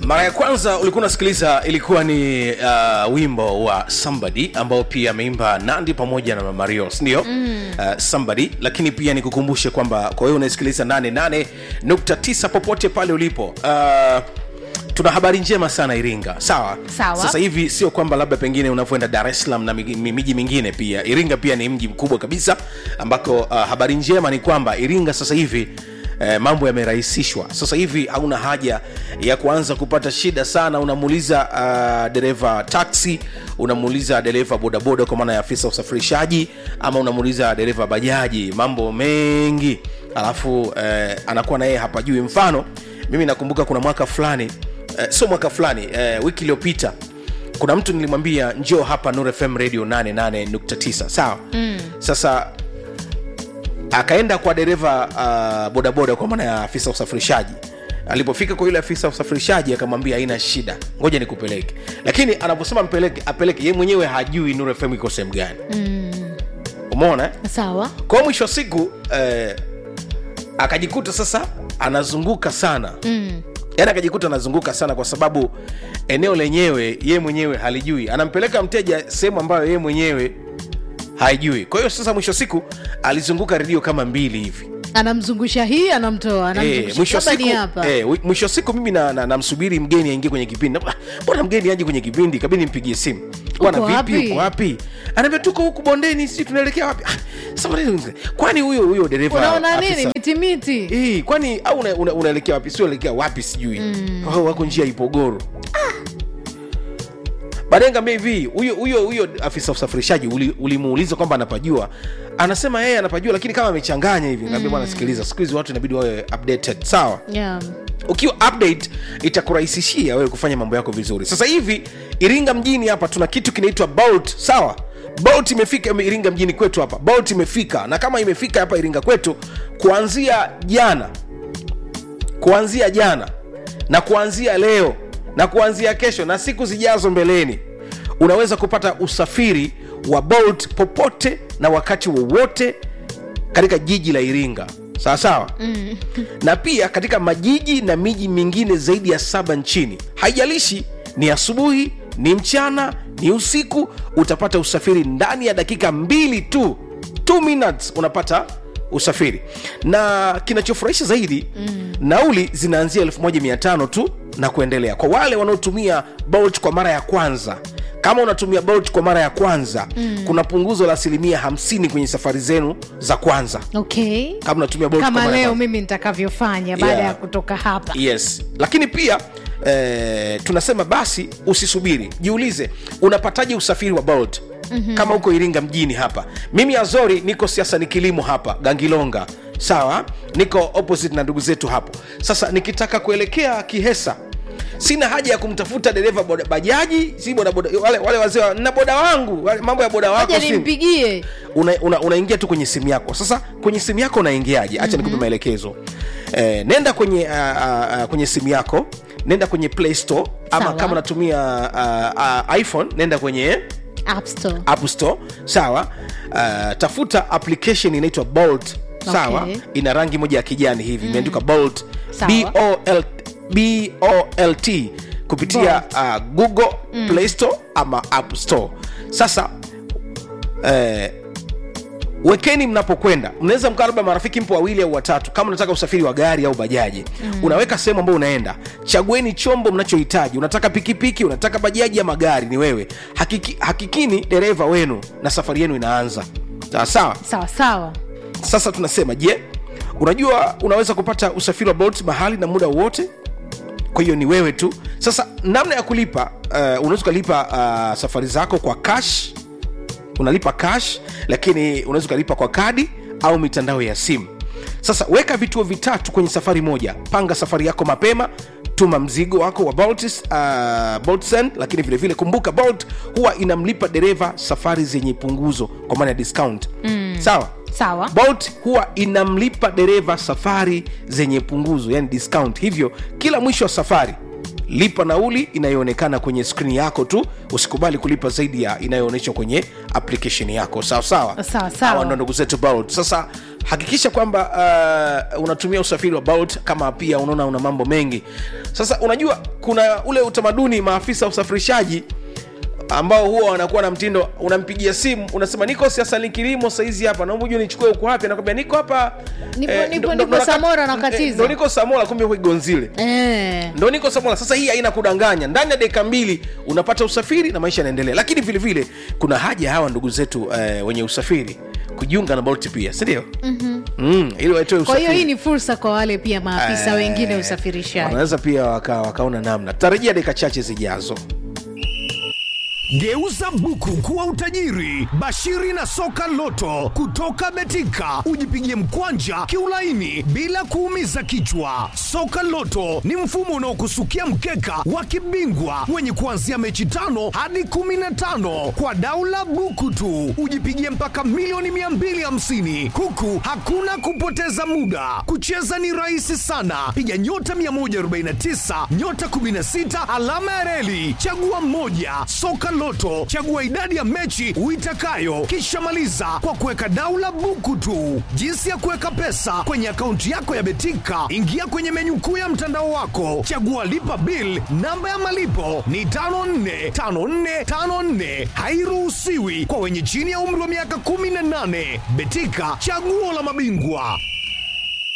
mara ya kwanza ulikuwa unasikiliza ilikuwa ni uh, wimbo wa somebody ambao pia ameimba nandi pamoja na mario sindio mm. uh, somebody lakini pia nikukumbushe kwamba kwa hiyo unaisikiliza 88.9 popote pale ulipo uh, tuna habari njema sana iringa sawa Sawa. sasa hivi sio kwamba labda pengine unavyoenda dar es salaam na miji miji mingine pia iringa pia ni mji mkubwa kabisa ambako uh, habari njema ni kwamba iringa sasa hivi Eh, mambo yamerahisishwa sasa hivi hauna haja ya kuanza kupata shida sana unamuuliza uh, dereva taxi unamuuliza dereva bodaboda kwa maana ya afisa usafirishaji ama unamuuliza dereva bajaji mambo mengi alafu eh, anakuwa na yeye hapajui mfano mimi nakumbuka kuna mwaka fulani eh, sio mwaka fulani eh, wiki iliyopita kuna mtu nilimwambia njoo hapa Nuru FM radio 88.9 sawa mm. sasa akaenda kwa dereva uh, bodaboda kwa maana ya afisa usafirishaji alipofika kwa yule afisa usafirishaji akamwambia haina shida ngoja nikupeleke lakini anaposema mpeleke apeleke ye mwenyewe hajui Nuru FM iko sehemu gani mm. umeona eh? sawa kwa mwisho wa siku eh, akajikuta sasa anazunguka sana mm. yaani akajikuta anazunguka sana kwa sababu eneo lenyewe ye mwenyewe halijui anampeleka mteja sehemu ambayo ye mwenyewe haijui kwa hiyo sasa mwisho wa siku alizunguka redio kama mbili hivi anamzungusha hii anamtoa Eh, anamzungusha mwisho wa Labda ni siku hapa eh, wi- mwisho wa siku mimi namsubiri na, namsubiri mgeni aingie kwenye kipindi Ah, mbona mgeni aje kwenye kipindi kabidi nimpigie simu bwana Uko vipi wapi? uko wapi anaambia tuko huku bondeni si tunaelekea wapi ah, sasa mbona- kwani huyo huyo dereva unaona nini afisa- mitimiti Eh, kwani au unaelekea una, unaelekea wapi sio unaelekea wapi sijui mm. oh, wako njia ya ipogoro baadaye ngambia hivi huyo huyo huyo afisa usafirishaji uli- ulimuuliza kwamba anapajua anasema yeye anapajua lakini kama amechanganya hivi ngambia bwana sikiliza siku hizi watu inabidi wawe updated sawa yeah. ukiwa update itakurahisishia wewe kufanya mambo yako vizuri sasa hivi iringa mjini hapa tuna kitu kinaitwa bolt sawa bolt imefika iringa mjini kwetu hapa bolt imefika na kama imefika hapa iringa kwetu kuanzia jana kuanzia jana na kuanzia leo na kuanzia kesho na siku zijazo mbeleni unaweza kupata usafiri wa bolt popote na wakati wowote katika jiji la iringa sawa sawa mm. na pia katika majiji na miji mingine zaidi ya saba nchini haijalishi ni asubuhi ni mchana ni usiku utapata usafiri ndani ya dakika mbili tu 2 minutes unapata usafiri na kinachofurahisha zaidi mm. nauli zinaanzia 1500 tu na kuendelea kwa wale wanaotumia bolt kwa mara ya kwanza kama unatumia bolt kwa mara ya kwanza mm. kuna punguzo la asilimia 50 kwenye safari zenu za kwanza okay kama unatumia bolt kwa kama mara ya leo kwanza. mimi nitakavyofanya baada Yeah. ya kutoka hapa yes lakini pia eh, tunasema basi usisubiri jiulize unapataje usafiri wa bolt mm-hmm. kama uko iringa mjini hapa mimi azori niko siasa ni kilimo hapa gangilonga sawa niko opposite na ndugu zetu hapo sasa nikitaka kuelekea kihesa sina haja ya kumtafuta dereva boda- bajaji si boda boda, wale, wale wazee wa- na boda wangu wale, mambo ya boda wako aja si- nimpigie unaingia una, unaingia tu kwenye simu yako sasa kwenye simu yako unaingiaje hacha nikupe maelekezo eh, nenda kwenye uh, uh, kwenye simu yako nenda kwenye play store ama Sawa. kama unatumia uh, uh, iphone nenda kwenye app store app store sawa uh, tafuta application inaitwa bolt sawa Okay. ina rangi moja ya kijani hivi imeandikwa bolt Sawa. B-O-L- bolt kupitia uh, google play store ama app store sasa eh, wekeni mnapokwenda mnaweza mkaa labda marafiki mpo wawili au watatu kama unataka usafiri wa gari au bajaji mm. unaweka sehemu ambayo unaenda chagueni chombo mnachohitaji unataka pikipiki unataka bajaji ama gari ni wewe Hakiki, hakikini dereva wenu na safari yenu inaanza sawa sawa sawa sawa sasa tunasema je unajua unaweza kupata usafiri wa bolt mahali na muda wowote kwa hiyo ni wewe tu sasa namna ya kulipa uh, unaweza ukalipa uh, safari zako kwa cash unalipa cash lakini unaweza ukalipa kwa kadi au mitandao ya simu sasa weka vituo vitatu kwenye safari moja panga safari yako mapema tuma mzigo wako wa Bolt, uh, Bolt Send, lakini vilevile vile kumbuka Bolt huwa inamlipa dereva safari zenye punguzo kwa maana ya discount mm. sawa sawa bolt huwa inamlipa dereva safari zenye punguzo yani discount hivyo kila mwisho wa safari lipa nauli inayoonekana kwenye skrini yako tu usikubali kulipa zaidi ya inayoonyeshwa kwenye application yako sawa sawa Sawa, sawa. Hawa ndo ndugu zetu Bolt. sasa hakikisha kwamba uh, unatumia usafiri wa Bolt kama pia unaona una mambo mengi sasa unajua kuna ule utamaduni maafisa wa usafirishaji ambao huwa wanakuwa na mtindo unampigia simu unasema niko siasani kilimo saizi hapa naomba ujue nichukue huku wapi anakwambia niko hapa Nipo- eh, nipo- ndo- nipo ndo- ndo- Samora eh, nakatiza. ndo niko samola kumbe huko igonzile Eh. ndo niko samola sasa hii haina kudanganya ndani ya dakika mbili unapata usafiri na maisha yanaendelea lakini vile vile kuna haja ya hawa ndugu zetu eh, wenye usafiri kujiunga na bolt pia sindio mm-hmm. mm, ili waitoe kwa hiyo usafiri hii ni fursa kwa wale pia maafisa Eh, wengine usafirishaji wanaweza pia waka, wakaona namna tutarejea dakika chache zijazo Geuza buku kuwa utajiri. Bashiri na soka loto kutoka Betika, ujipigie mkwanja kiulaini bila kuumiza kichwa. Soka loto ni mfumo unaokusukia mkeka wa kibingwa wenye kuanzia mechi tano hadi kumi na tano kwa daula buku tu, ujipigie mpaka milioni 250 huku hakuna kupoteza muda. Kucheza ni rahisi sana, piga nyota 149 nyota 16 alama ya reli, chagua mmoja. Soka Loto, chagua idadi ya mechi uitakayo, kisha maliza kwa kuweka daula buku tu. Jinsi ya kuweka pesa kwenye akaunti yako ya Betika, ingia kwenye menyu kuu ya mtandao wako, chagua lipa bill. Namba ya malipo ni 545454, hairuhusiwi kwa wenye chini ya umri wa miaka 18. Betika, chaguo la mabingwa.